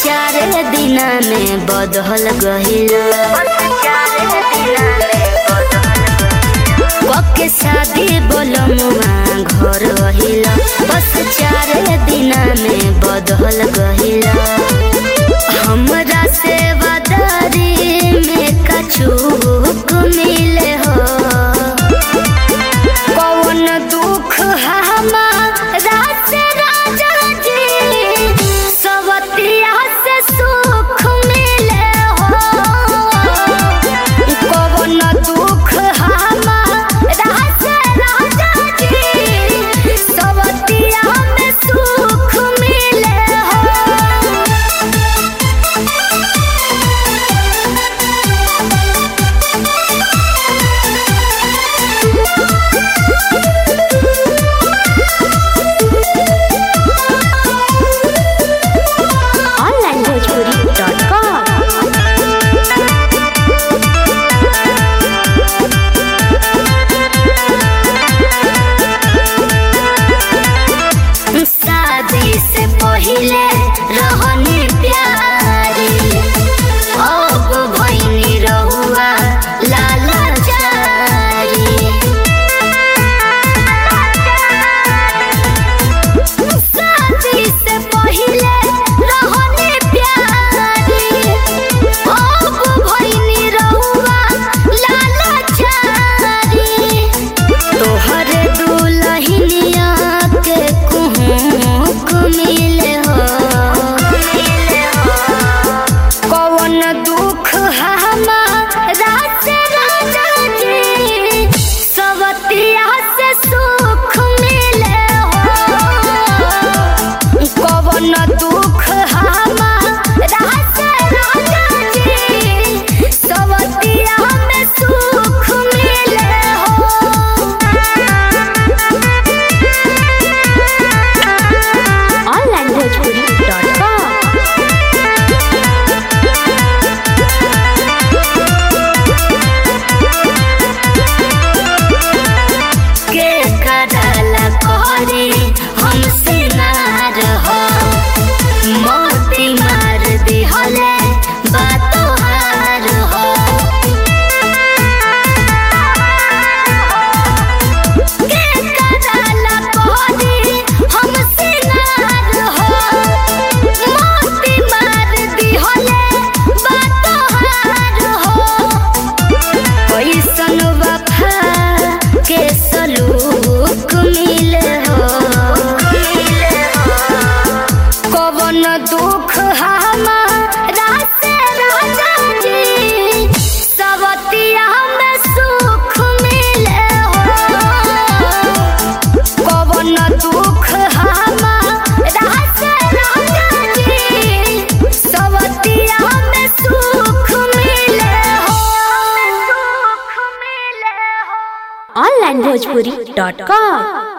चार दिन में बदल गहिल पक्के शादी बोलमुआ घर रहिल बस चार दिन में बदल गहिल हमरा से वदारी में कछुक मिले हो कौन दुख हमारा से राजा जी सवतिया से सुख मिले हो कौन दुख हमारा से राजा जी सवतिया में सुख मिले हो onlinebhojpuri.com शादी से पहिले रहनी प्यारी अब भैनी रहुआ लाला शादी से पहिले रहनी प्यारी अब भैनी रहुआ लाला तोहरे दुलहिनिया के कुहुक मिले हो कौन दुख हमारा से राजा जी सवतिया से सुख मिले हो कौन दुख हमारा से राजा जी सवतिया में सुख मिले हो onlinebhojpuri.com के करला करे हमसे नार हो मोती मार दिहले बातो हार हो के करला करे हमसे नार हो मोती मार दिहले बातो हार हो कैसन वफा के सलूक मिले हो कवन दुख हमारा से राजा जी सवतिया में सुख मिले हो कवन दुख हमारा से राजा जी सवतिया में सुख मिले हो सुख मिले हो onlinebhojpuri.com